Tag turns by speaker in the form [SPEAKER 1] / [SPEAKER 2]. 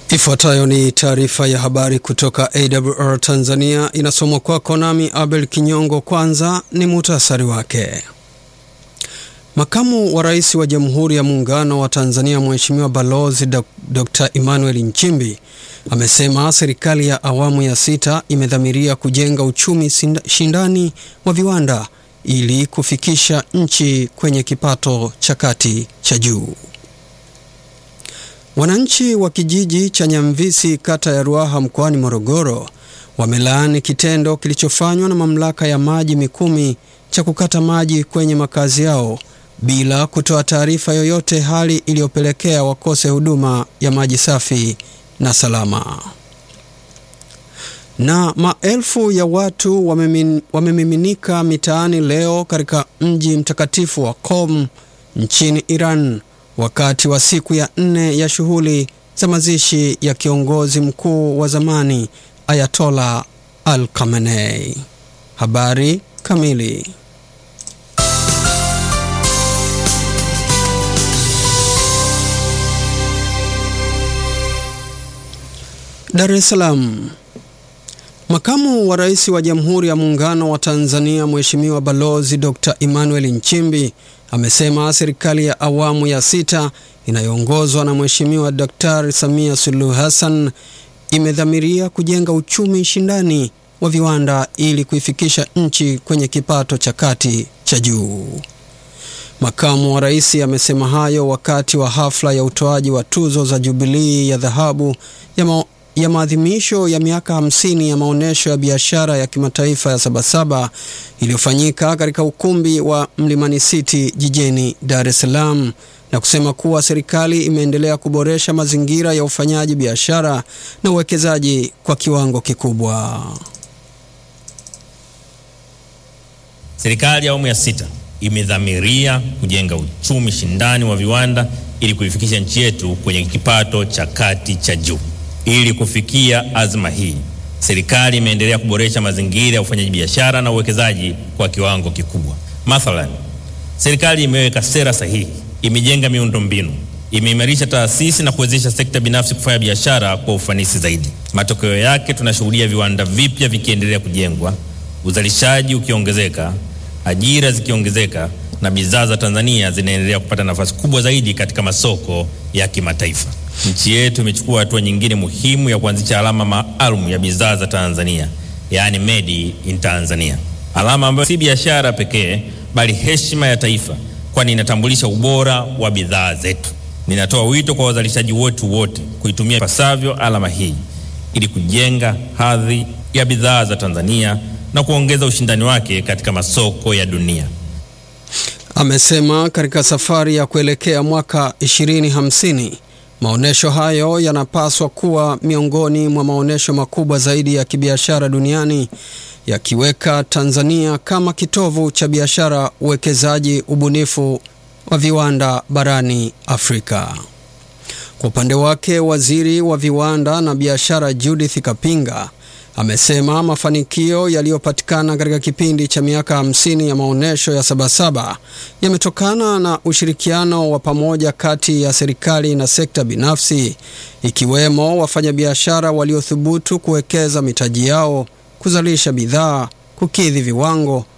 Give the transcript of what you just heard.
[SPEAKER 1] Ifuatayo ni taarifa ya habari kutoka AWR Tanzania, inasomwa kwako nami Abel Kinyongo. Kwanza ni muhtasari wake. Makamu wa Rais wa Jamhuri ya Muungano wa Tanzania Mheshimiwa Balozi Dr. Emmanuel Nchimbi amesema serikali ya awamu ya sita imedhamiria kujenga uchumi shindani wa viwanda ili kufikisha nchi kwenye kipato cha kati cha juu. Wananchi wa kijiji cha Nyamvisi kata ya Ruaha mkoani Morogoro wamelaani kitendo kilichofanywa na mamlaka ya maji Mikumi cha kukata maji kwenye makazi yao bila kutoa taarifa yoyote, hali iliyopelekea wakose huduma ya maji safi na salama. Na maelfu ya watu wamemin, wamemiminika mitaani leo katika mji mtakatifu wa Qom nchini Iran wakati wa siku ya nne ya shughuli za mazishi ya kiongozi mkuu wa zamani Ayatola Al Khamenei. Habari kamili. Dar es Salaam. Makamu wa Rais wa Jamhuri ya Muungano wa Tanzania Mheshimiwa Balozi Dr. Emmanuel Nchimbi amesema serikali ya awamu ya sita inayoongozwa na Mheshimiwa Daktari Samia Suluhu Hassan imedhamiria kujenga uchumi shindani wa viwanda ili kuifikisha nchi kwenye kipato cha kati cha juu. Makamu wa Rais amesema hayo wakati wa hafla ya utoaji wa tuzo za Jubilii ya dhahabu ya, ma ya maadhimisho ya miaka hamsini ya maonyesho ya biashara ya kimataifa ya Sabasaba iliyofanyika katika ukumbi wa Mlimani City jijini Dar es Salaam na kusema kuwa serikali imeendelea kuboresha mazingira ya ufanyaji biashara na uwekezaji kwa kiwango kikubwa.
[SPEAKER 2] Serikali ya awamu ya sita imedhamiria kujenga uchumi shindani wa viwanda ili kuifikisha nchi yetu kwenye kipato cha kati cha juu. Ili kufikia azma hii, serikali imeendelea kuboresha mazingira ya ufanyaji biashara na uwekezaji kwa kiwango kikubwa. Mathalan, serikali imeweka sera sahihi, imejenga miundombinu, imeimarisha taasisi na kuwezesha sekta binafsi kufanya biashara kwa ufanisi zaidi. Matokeo yake, tunashuhudia viwanda vipya vikiendelea kujengwa, uzalishaji ukiongezeka, ajira zikiongezeka na bidhaa za Tanzania zinaendelea kupata nafasi kubwa zaidi katika masoko ya kimataifa. Nchi yetu imechukua hatua nyingine muhimu ya kuanzisha alama maalum ya bidhaa za Tanzania, yaani made in Tanzania, alama ambayo si biashara pekee bali heshima ya taifa, kwani inatambulisha ubora wa bidhaa zetu. Ninatoa wito kwa wazalishaji wetu wote kuitumia ipasavyo alama hii ili kujenga hadhi ya bidhaa za Tanzania na kuongeza ushindani wake katika masoko ya dunia.
[SPEAKER 1] Amesema katika safari ya kuelekea mwaka 2050 maonyesho hayo yanapaswa kuwa miongoni mwa maonyesho makubwa zaidi ya kibiashara duniani yakiweka Tanzania kama kitovu cha biashara, uwekezaji, ubunifu wa viwanda barani Afrika. Kwa upande wake, waziri wa viwanda na biashara Judith Kapinga amesema mafanikio yaliyopatikana katika kipindi cha miaka hamsini ya maonyesho ya Sabasaba yametokana na ushirikiano wa pamoja kati ya serikali na sekta binafsi, ikiwemo wafanyabiashara waliothubutu kuwekeza mitaji yao, kuzalisha bidhaa, kukidhi viwango